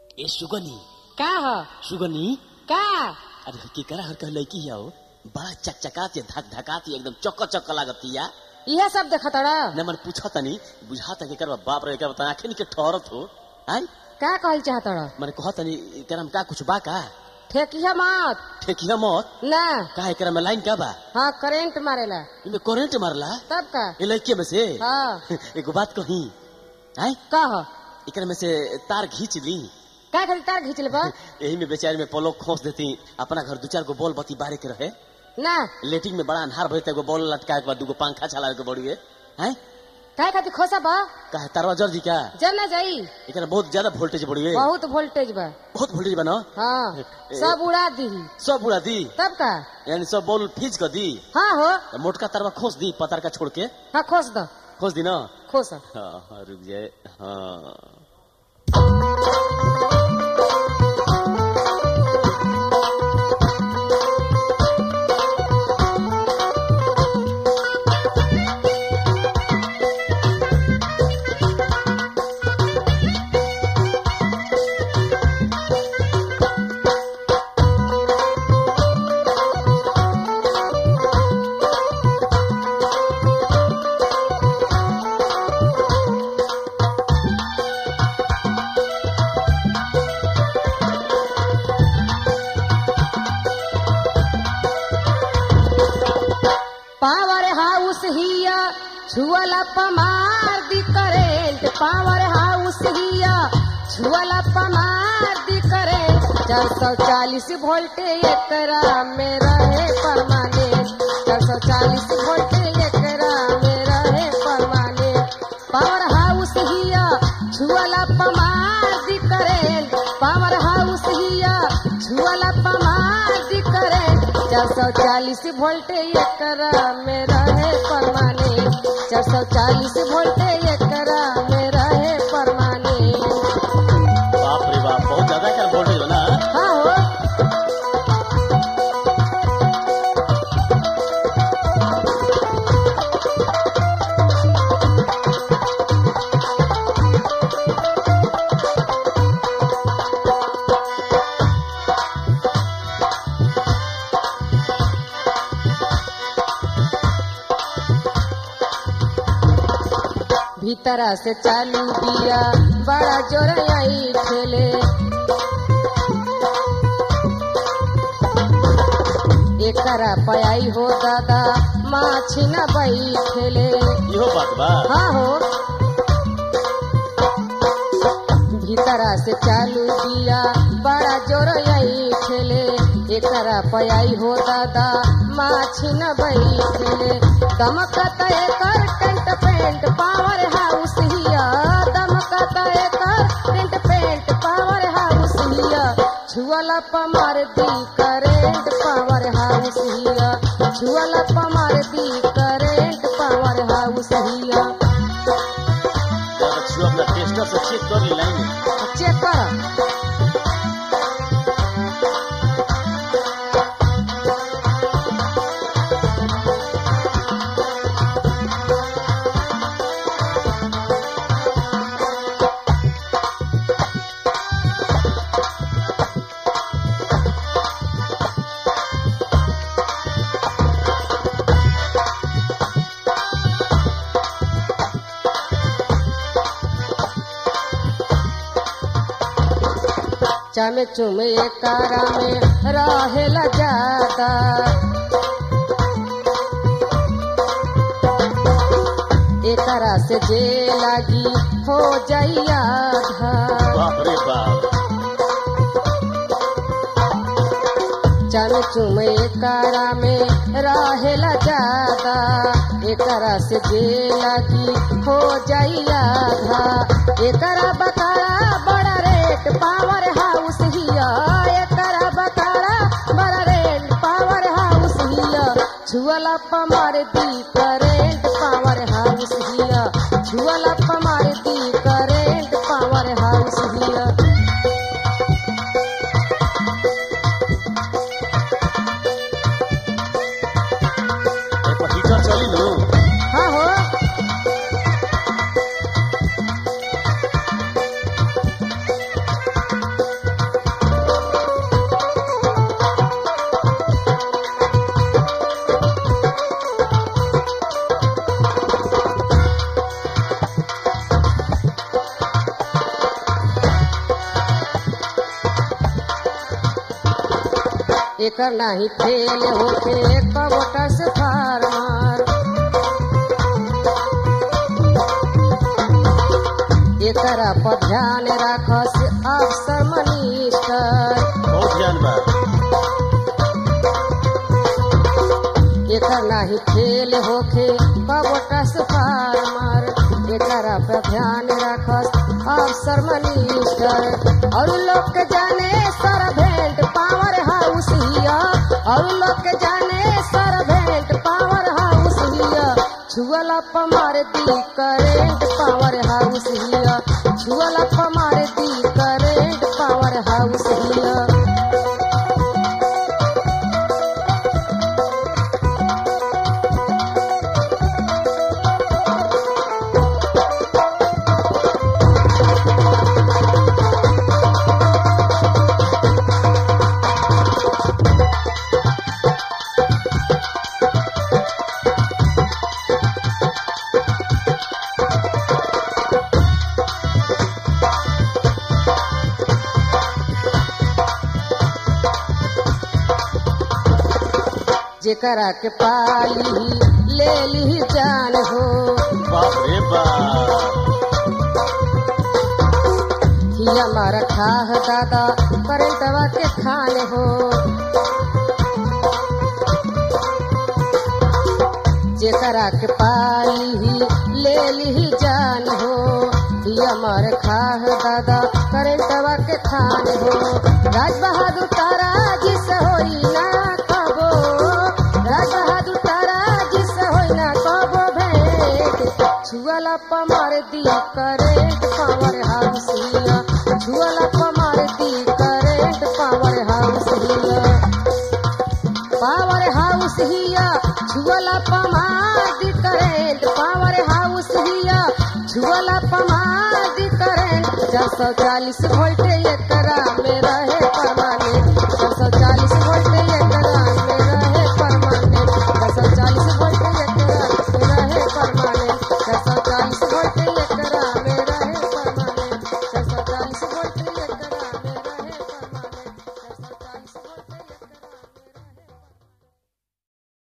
ए सुगनी का ह सुगनी का अरे केकरा हर कह लड़की है बड़ा चकचकात है धक धकात है एकदम चक्कर चक्कर लागतिया इहे सब देखत रह न मन पूछा तनी बुझाता के करवा बाप रे करवा आंखें निके ठहरत हो आई का कहल चाहत रह मन कहा तनी एकरा में का कुछ बा का ठेकिया मत ठेकिया मत ना का एकरा में लाइन का बा हाँ करेंट मारेला इमे करंट मारला तब का ए लड़के में से हाँ एगो बात कही आई कह एकरा में से तार खींच ली का खाली तार खींच लेबा यही में बेचारे में पलोक खोस देती अपना घर दू चार गो बॉल बत्ती बारे के रहे ना लेटिंग में बड़ा अन्हार भरते एगो बॉल लटका के बाद दूगो पंखा चला के बड़ी है हैं का खातिर खोसा बा का तारवा जर दी का जल ना जाई एकरा बहुत ज्यादा वोल्टेज बड़ी है बहुत वोल्टेज बा बहुत वोल्टेज बना हाँ सब उड़ा दी सब उड़ा दी तब का यानी सब बॉल फीज कर दी हाँ हो तो मोटका तारवा खोस दी पतार का छोड़ के हाँ खोस दो खोस दी ना खोस हाँ हाँ रुक जाए हाँ पावर हाउस हिया छुअला पमार दी करेंट पावर हाउस हिया छुअला पमार दी करेंट चार सौ चालीस वोल्ट एकरा में रहे परमानेंट चार सौ चालीस वोल्ट एकरा में रहे परमानेंट पावर हाउस हिया छुअला पमार दी करेंट पावर हाउस हिया छुअला पमार दी करेंट चार सौ चालीस वोल्ट एकरा में रहे परमानेंट चार सौ चालीस वोल्ट एकरा में रहे परमानेंट बाप रे बाप बहुत ज्यादा कर वोल्टेज हो ना हाँ हो भीतरा से चालू दिया बड़ा जोर आई खेले एकरा पयाई हो दादा माछी न बैठेले इहो बात बा हाँ हो भीतरा से चालू दिया बड़ा जोर आई खेले एकरा पयाई हो दादा माछी न बैठेले दमकत एकर टेंट पेंट पावर हाउस हिया दमकत एकर टेंट पेंट पावर हाउस हिया छुअला पमार दी करेंट पावर हाउस हिया छुअला पमार दी करेंट पावर हाउस हिया छुआ अपना टेस्टर से चेक कर ली लाइन चेक कर चमे चुमे कारा में रहेला ज्यादा एकरा से जे लागी हो जाइया बाप रे बाप चमे चुमे कारा में रहेला ज्यादा एकरा से जे लागी हो जाइया एकरा बकारा बड़ा रेट पावर हाउस हिया एकरा बकारा बड़ा रेट पावर हाउस हिया छुअला पमार दी करेंट पावर हाउस हिया छुअला पमार दी करेंट पावर हाउस हिया ए पर हीटर चली नु हाँ हो एकर नाही फेल होके कबोटस फार्मर एकरा पर ध्यान राखस अफसर मनिस्टर बहुत ध्यान बा एकर नाही फेल होके कबोटस फार्मर एकरा पर ध्यान राखस अफसर मनिस्टर और लोग के जाने सरभेंट पावर हाउस हिया और लोग के जाने सरभेंट पावर हाउस हिया छुअला पमार दी करेंट पावर हाउस हिया छुअला पमार दी करेंट पावर हाउस हिया जेकरा के पाली ले ली जान हो बाप रे बाप हिया मारा खाह दादा करंटवा के खान हो जेकरा के पाली ले ली जान हो हिया मार खाह दादा करंटवा के खान हो राज बहादुर तारा जिस होई ना कबो राज बहादुर तारा जिस होई ना कबो भेंट छुअला पमार दी करेंट पावर हाउस हिया छुअला पमार दी करेंट पावर हाउस हिया पावर हाउस हिया छुअला पमार दी करेंट पावर हाउस हिया छुअला पमार दी करेंट चार सौ चालीस वोल्ट एकरा में रहे